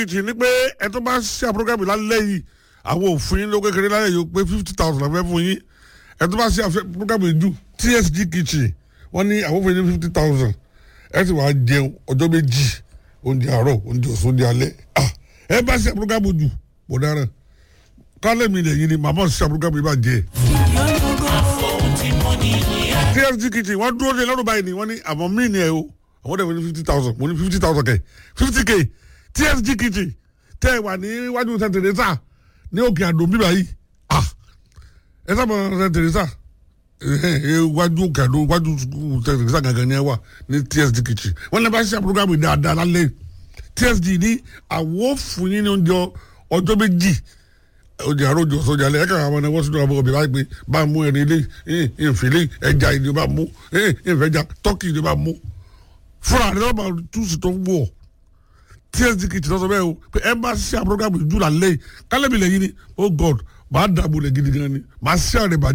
kìtì ní pé ẹ tó bá ṣe àpọ́gàmì lálẹ́ yìí àwọn òfin ló kékeré lálẹ́ yìí ó pé fifty thousand àfẹ́ fún yín ẹ tó bá ṣe àpọ́gàmì jù tsg kìtì wọ́n ní àwọn òfin ní fifty thousand ẹ sì wá jẹun ọjọ́ méjì oúnjẹ àárọ̀ oúnjẹ ọ̀sán oúnjẹ alẹ́ ẹ bá ṣe àpọ́gàmì jù kò dára kálẹ̀ mi lẹ́yìn ni màmá ṣe àpọ́gàmì bá jẹ tsg kìtì wọ́n dúró de lọ́dún báyìí ni wọ́n ní àmọ́ mí ni ẹ o àwọn dẹ̀ wọ́n ní fifty thousand mo ní fifty thousand kẹ̀ fifty k tsg kìtì tẹ́ ẹ wà ní iwájú St. Teresa ní òkè àdó bíbá yìí ah ẹ sábà St. Teresa iwájú òkè àdó iwájú St. Teresa gangan ni ẹ wà ní tsg kìtì wọ́n lè bá ṣe àpòrógámù dáadáa lálẹ́ tsg ní àwọ̀ fún yín ní oúnjẹ ọjọ́ méjì oúnjẹ àárọ̀ oúnjẹ ọ̀sán oúnjẹ alẹ́ ẹ̀ka àwọn ẹ̀wọ́n sínú àwọn ọbẹ̀ báyìí pé bá a mú ẹni ilé ìfìlẹ̀ ẹja ìdí bá a mú ìfẹ̀jà tọ́kì ìdí bá a mú fúnra rẹ̀ lọ́ba túùsì tó ń wọ̀ tsd kìtì lọ́sọ̀ bẹ́ẹ̀ o pé ẹ bá ṣe àpọ́gàmù ìdúrà lẹ́yìn kálẹ̀mí lẹ́yìn ni oh god màá dàbò lẹ̀ gidi gan ni màá ṣe àrẹ̀ bàjẹ́.